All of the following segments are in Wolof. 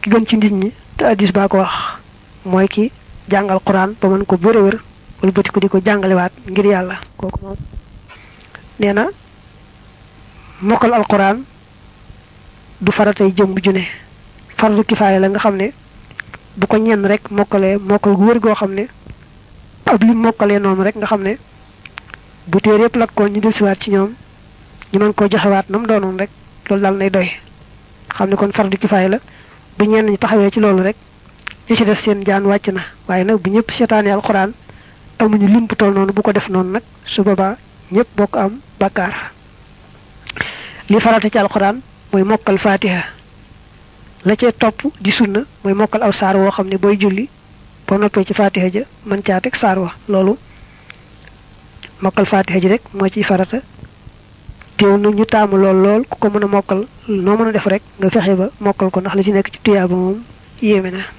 ki gën ci nit ñi te addis baa ko wax mooy ki jàngal quran ba mën ko bëre wër wala bëti ko di ko jàngalewaat ngir yàlla kooku moom nee na mokkal alquran du faratay jëmm ju ne fardu kifaaya la nga xam ne bu ko ñenn rek mokkalee mokkal gu wër goo xam ne ab lim mokkalee noonu rek nga xam ne bu téere yëpp lakkoon ñu dellusiwaat ci ñoom ñu mën koo joxewaat nam doonoon rek loolu daal nay doy xam ne kon fardu kifaaya la bu ñenn ñi taxawee ci loolu rek ñu ci des seen jaan wàcc na waaye nag bu ñëpp seetaanee alxuraan amuñu lim bu toll noonu bu ko def noonu nag su boobaa ñëpp bokk am bakkaar li farata ci alxuraan mooy mokkal fatiha la cee topp di sunna mooy mokkal aw saar woo xam ne booy julli boo noppee ci fatiha ja mën caa teg saar wa loolu mokkal fatiha ji rek moo ciy farata teew na ñu taamu lool lool ku ko mën a mokkal noo mën a def rek nga fexe ba mokkal ko ndax li ci nekk ci tuyaaba moom yéeme na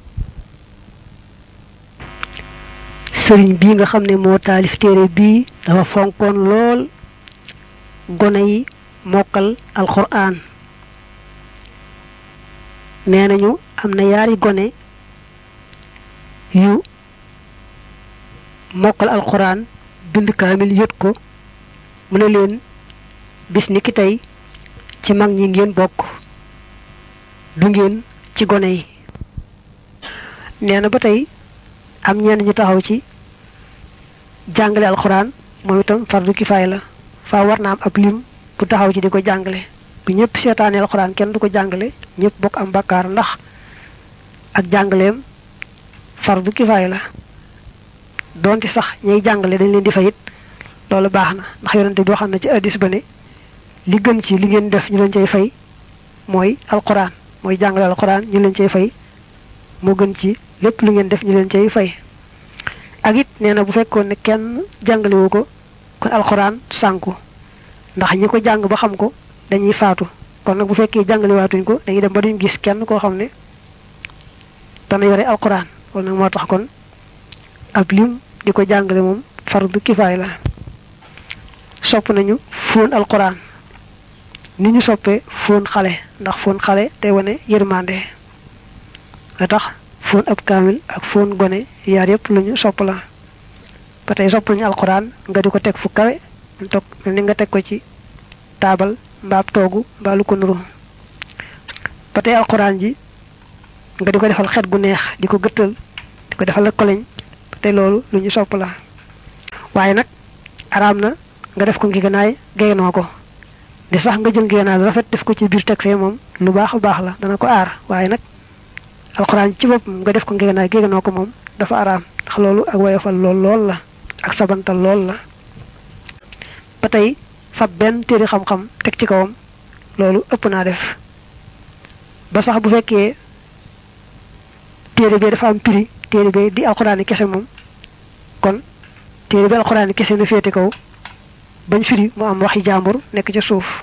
sëriñ bii nga xam ne moo taalif téere bii dafa fonkoon lool gone yi mokkal alxuraan nee nañu am na yaari gone yu mokkal alxuraan bind kaamil yët ko mu ne leen bis ni ki tey ci mag ñi ngeen bokk du ngeen ci gone yi nee na ba tey am ñenn ñu taxaw ci jàngale alxuraan moom itam fardu kifaay la faa war na am ab lim bu taxaw ci di ko jàngale bu ñëpp seetaane alxuraan kenn du ko jàngale ñëpp bokk am bakkaar ndax ak jàngaleem fardu kifaay la donte sax ñay jàngale dañ leen di fayit loolu baax na ndax yonente bi xam na ci addis ba ne li gën ci li ngeen def ñu leen cay fay mooy alxuraan mooy jàngale alxuraan ñu leen cay fay moo gën ci lépp lu ngeen def ñu leen cay fay ak it nee na bu fekkoon ne kenn jàngalewu ko kon alxuraan sànku ndax ñi ko jàng ba xam ko dañuy faatu kon nag bu fekkee jàngalewaatuñ ko dañuy dem ba duñ gis kenn koo xam ne dana yore alxuraan loolu nag moo tax kon ab lim di ko jàngale moom fardu kifaay la sopp nañu fóon alxuraan ni ñu soppee fóon xale ndax fóon xale day wane yërmande nga tax fóon ab kaamil ak fóon gone yaar yépp lu ñu sopp la ba tey sopp nañu alxuraan nga di ko teg fu kawe mu toog mel ni nga teg ko ci taabal mbaab toogu mbaa lu ko nuru ba tey alxuraan ji nga di ko defal xet gu neex di ko gëttal di ko defal la koleñ ba tey loolu lu ñu sopp la waaye nag araam na nga def ko ngi ganaay geynoo ko di sax nga jël ngeenaay lu rafet def ko ci biir teg fee moom lu baax a baax la dana ko aar waaye nag alxuraan ci boppam nga def ko ngeenaay geynoo ko moom dafa araam ndax loolu ak woyofal lool lool la ak sabantal lool la ba tey fab benn téere xam-xam teg ci kawam loolu ëpp naa def ba sax bu fekkee téere bee dafa am prix téere bee di alxuraani kese moom kon téere bi alxuraani kese na féete kaw bañ firi mu am waxi jàmbur nekk ca suuf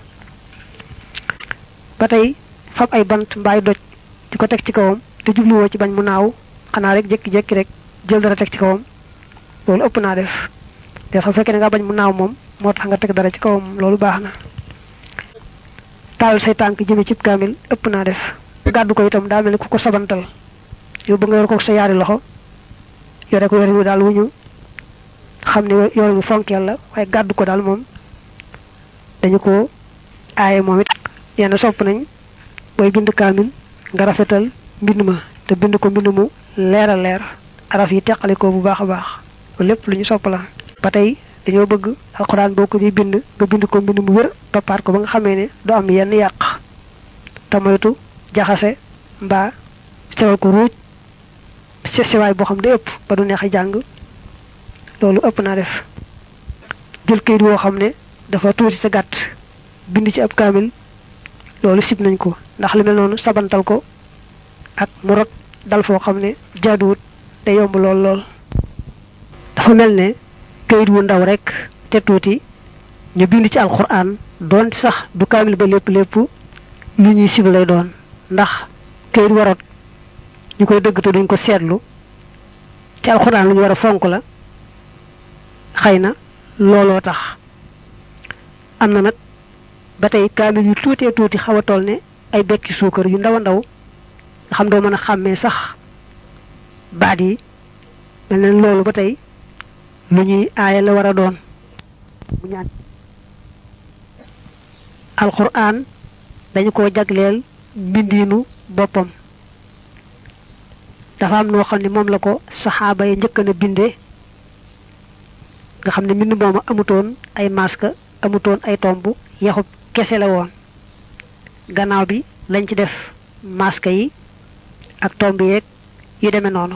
ba tey fab ay bant mbaay doj di ko teg ci kawam te jubluwoo ci bañ mu naaw xanaa rek jékki-jékki rek jël dara teg ci kawam loolu ëpp naa def te xam fekkee ne nga bañ mu naaw moom moo tax nga teg dara ci kawam loolu baax na taal say tànk jëme cib kaamil ëpp naa def gàddu ko itam daa mel ni ku ko sabantal yow ba nga yor ko sa yaari loxo yore ko yore wi daal wu ñu xam ne yore wu fonkeel la waaye gàddu ko daal moom dañu ko aaye moom it yenn sopp nañ booy bind kaamil nga rafetal mbind ma te bind ko mbind mu leer a leer araf yi teqale ko bu baax a baax loolu lépp lu ñu sopp la ba tey dañoo bëgg alxuraan boo ko di bind nga bind ko mbind mu wér toppaat ko ba nga xamee ne du am yenn yàq te moytu jaxase mbaa sewal ko ruuj se sewaay boo xam ne ëpp ba du neex a jàng loolu ëpp naa def jël kayit woo xam ne dafa tuuti te gàtt bind ci ab kaamil loolu sib nañ ko ndax lu mel noonu sabantal ko ak mu rot dal foo xam ne jaaduwut te yomb lool lool dafa mel ne kayit wu ndaw rek te tuuti ñu bind ci alxuraan doon sax du kaamil ba lépp lépp lu ñuy sib lay doon ndax kayit warot ñu koy dëgg te duñ ko seetlu ci alxuraan lu ñu war a fonk la xëy na looloo tax am na nag ba tey kaamil yu tuutee tuuti xaw a toll ne ay bekki suukar yu ndaw a ndaw nga xam doo mën a xàmmee sax baat yi mel ne loolu ba tey lu ñuy aaya la war a doon mu ñaan alquran dañu ko jagleel mbindiinu boppam dafa am noo xam ne moom la ko saxaaba yi njëkk na bindee nga xam ne mbind mooma amutoon ay masque amutoon ay tomb yaxub kese la woon gannaaw bi lañ ci def masque yi ak tomb yeeg yu demee noonu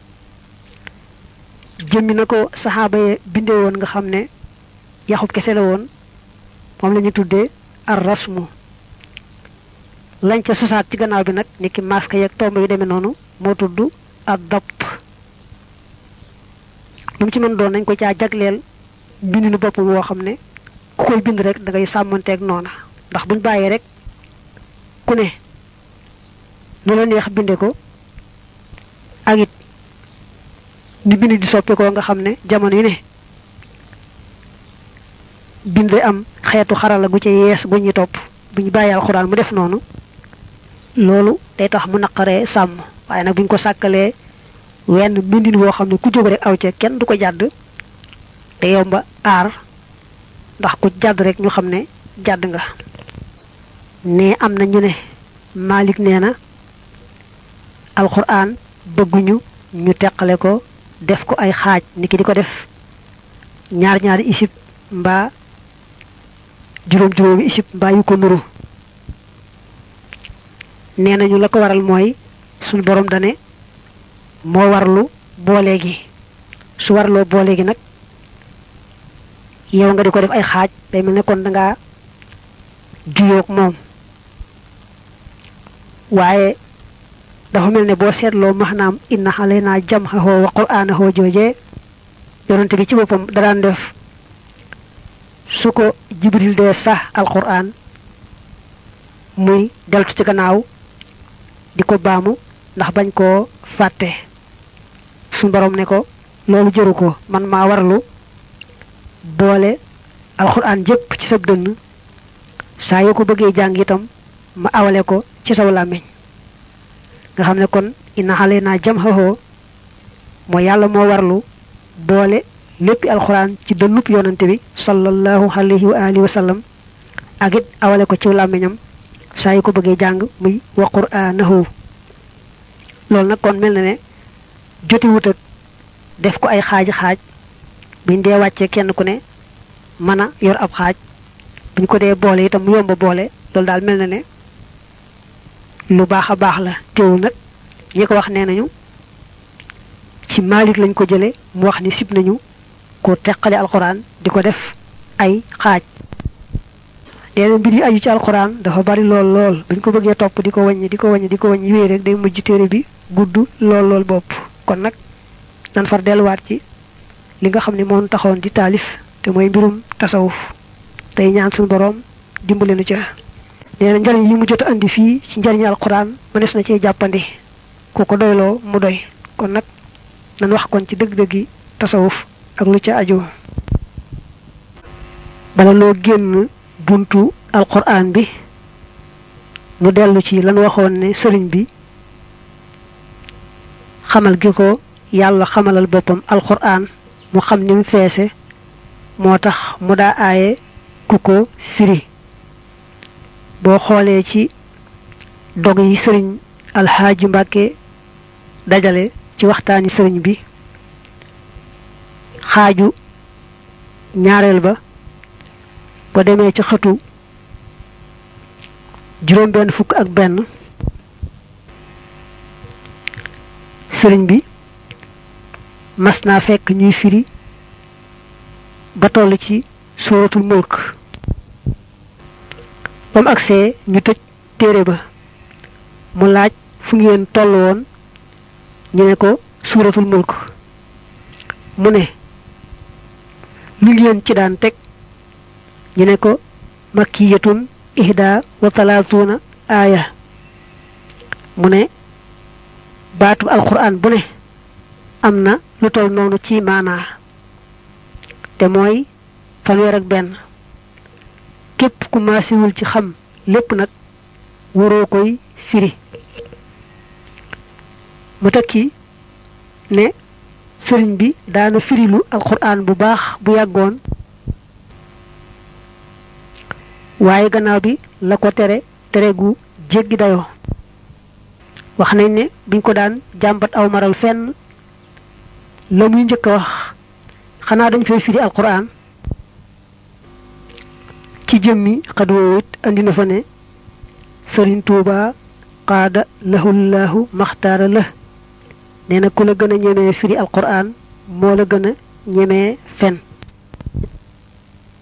jëmmi na ko saxaaba yi bindee woon nga xam ne yaxub kese la woon moom la ñu tuddee ar rasmu lañ ca sosaat ci gannaaw bi nag niki masque yeeg tomb yu demee noonu moo tudd ad dabt lu mu ci mën doon nañ ko caa jagleel mbindinu boppam woo xam ne ku koy bind rek da ngay sàmmanteeg noona ndax buñ bàyyee rek ku ne nu la neex binde ko ak it ni bind di soppi ko nga xam ne jamono yu ne bind am xeetu xarala gu ci yees gu ñuy topp bu ñu bàyyi alxuraan mu def noonu loolu day tax mu naqaree sàmm waaye nag buñ ko sàkkalee wenn mbindin woo xam ne ku jóg rek aw ca kenn du ko jàdd te yomba aar ndax ku jàdd rek ñu xam ne jàdd nga ne am na ñu ne Malik nee na alxuraan bëgguñu ñu teqale ko def ko ay xaaj niki di ko def ñaar ñaari isib mbaa juróom juróomi isib mbaa yu ko nuru nee nañu la ko waral mooy suñu borom dane moo warlu boole gi su warloo boole gi nag yow nga di ko def ay xaaj day mel ne kon dangaa juyoog moom waaye dafa mel ne boo seetloo maanaam inna xalaynaa jam'ahu wa qur'aanahu joojee yonante bi ci boppam daraan def su ko jibril dee sax alquran muy deltu ci gannaaw di ko baamu ndax bañ koo fàtte suñ borom ne ko loolu jëru ko man maa warlu boole alquran jëpp ci sab dënn saa yoo ko bëggee jàng itam ma awale ko ci saw làmmiñ nga xam ne kon inna xale naa jam xaxoo mooy yàlla moo warlu boole léppi alxuraan ci dënnub yonante bi sallallahu alayhi wa alihi wa sallam ak it awale ko ci làmmiñam saa yu ko bëggee jàng muy wa qur'anahu loolu nag kon mel na ne joti wut ak def ko ay xaaji xaaj buñ dee wàccee kenn ku ne mën a yor ab xaaj buñ ko dee boole itam mu yomba boole loolu daal mel na ne lu baax a baax la teewul nag ñi ko wax nee nañu ci Malik lañ ko jële mu wax ni sib nañu ko teqale alxuraan di ko def ay xaaj neena mbir yi aju ci alxuraan dafa bari lool lool buñ ko bëggee topp di ko wàññi di ko wàññi di ko wàññi wéy rek day mujj téere bi gudd lool lool bopp kon nag nan far delluwaat ci li nga xam ne moom taxoon di taalif te mooy mbirum tasawuf tey ñaan suñu boroom dimbale nu ca nee na njariñ yi mu jot a andi fii ci njariñu alxuraan mënees na cee jàppandi ku ko doyloo mu doy kon nag nan wax kon ci dëgg-dëggi tasawuf ak lu ca aju bala noo génn buntu alquran bi mu dellu ci lan waxoon ne sëriñ bi xamal gi ko yàlla xamalal boppam alquran mu xam ni mu feese moo tax mu daa aaye ku ko firi boo xoolee ci dog yi sëriñ alxaaji mbàkke dajale ci waxtaani sëriñ bi xaaju ñaareel ba ba demee ci xëtu juróom benn fukk ak benn sëriñ bi mas naa fekk ñuy firi ba toll ci suratul mulk ba mu agsee ñu tëj téere ba mu laaj fu ngeen toll woon ñu ne ko suratul mulk mu ne lu ngeen ci daan teg ñu ne ko makkiyatun ihda wa talaatuuna aaya mu ne baatu alquran bu ne am na lu tol noonu ci maanaa te mooy fanweer ak benn képp ku maasiwul ci xam lépp nag waroo koy firi mu tekki ne sëriñ bi daana firilu alquran bu baax bu yàggoon waaye gannaaw bi la ko tere tere gu jéggi dayoo wax nañ ne biñ ko daan jàmbat aw maral fenn la muy njëkk a wax xanaa dañ fay firi alquran ci jëmmi xad woowit andi na fa ne sëriñ tuuba qaada lahullahu maxtaara la nee na ku la gën a ñemee firi alquran moo la gën a ñemee fen